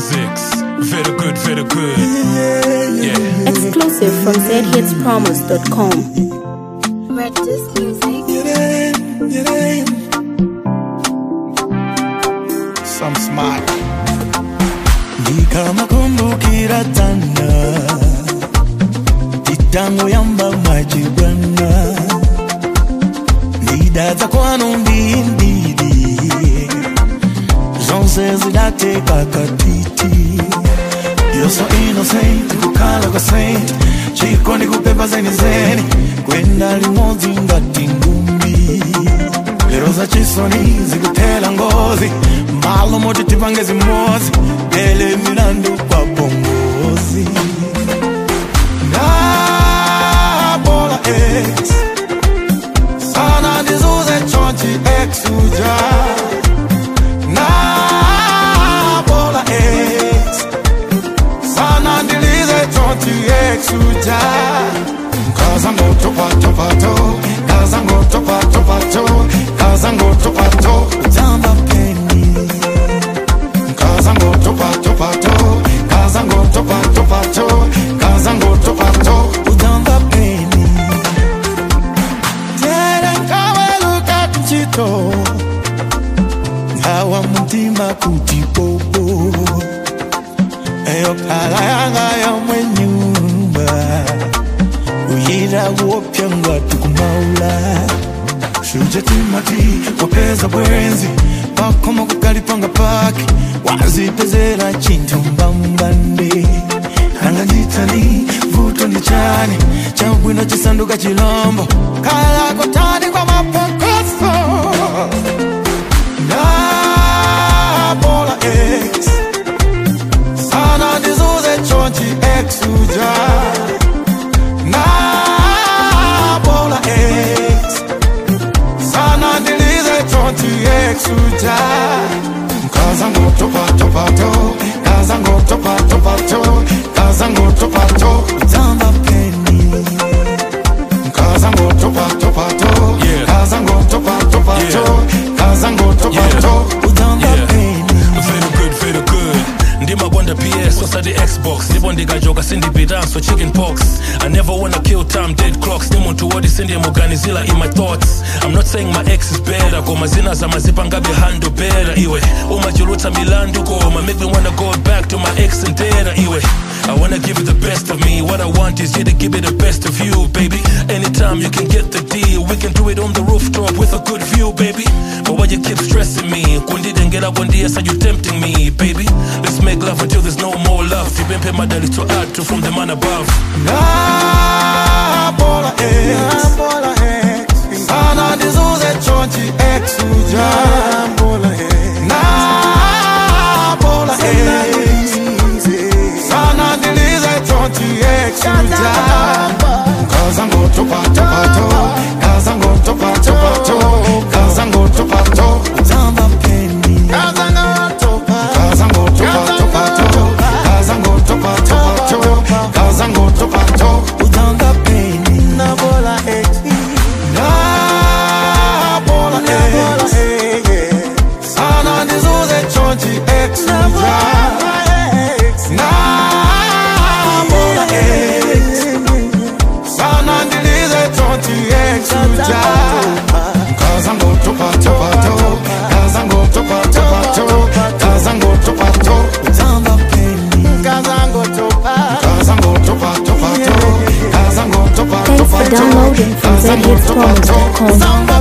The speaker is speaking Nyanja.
physics. Very good, very good. Yeah. Exclusive from zhitspromos.com. Red Disc Music. Some smart. ndikamakumbukira tana titango yamba mwachibwana ndidadza kwanu ndindidi zonse zidateka katiti You're so innocent, kukhala kwa saint chiko ndikupepa zeni zeni kwenda limodzi ngati ngumbi lero za chisoni zikutela ngozi malo moti tipange zimozi ele milandu kwa bongozi ndabola ex sana ndizuze chonchi ex uja nabola ex sana ndilize chonchi ex uja kazango topatopato kazango topatopato kazango topato jamba peni kazango topatopato kazango topatopato kazango topato ujamba peni tere kaweluka kuchito ngawa mutima kuti popo eyo kala yanga yomwe nyumba uyira kuopya ngati kumaula suje timati wapeza bwenzi pakoma kukalipanga pake wazipezera chinthu mbambande anga nditani vuto ndi chani chabwino chisanduka chilombo kala kotani kwa mapokoso ndabola ex sana ndizuze chonchi ex uja nabola ex sana ndilize chonchi ex uja kazango topatopato kazango topatopato kazango topato jamba peni kazango topatopato Yeah. kazango topatopato Yeah. kazango topato ujamba Yeah. peni Very good, very good. ndimabonda ps osati xbox ndipo ndikajoka sindipitaso chicken pox i never wanna kill time dead clocks ni munthu woti sindiyemuganizila in my thoughts i'm not saying my ex is better koma zina zamazipangabe handle better iwe umachulutsa milandu koma make me wanna go back to my ex and data iwe I wanna give you the best of me. What I want is you to give me the best of you, baby. Anytime you can get the deal, we can do it on the rooftop with a good view, baby. But why you keep stressing me? Kundi dengela kundi yes, are you tempting me, baby? Let's make love until there's no more love. You been pay my daily to add to from the man above. Nabola ex Sana ndizuze chonchi ex uja Nabola ex Sana ndilize chonchi ex uja Kazango topatopato Kazango topatopato Kazango topato Zamba peni Kazango topatopato Kazango topatopato Kazango topato Ujanga peni Nabola ex Nabola ex Sana ndizuze chonchi ex uja Nabola ex Sana ndilize chonchi ex uja Kazango topatopato Kazango topatopato Kazango topato Ujanga peni Kazango topatopato Kazango Thanks for downloading from zhitspromos.com.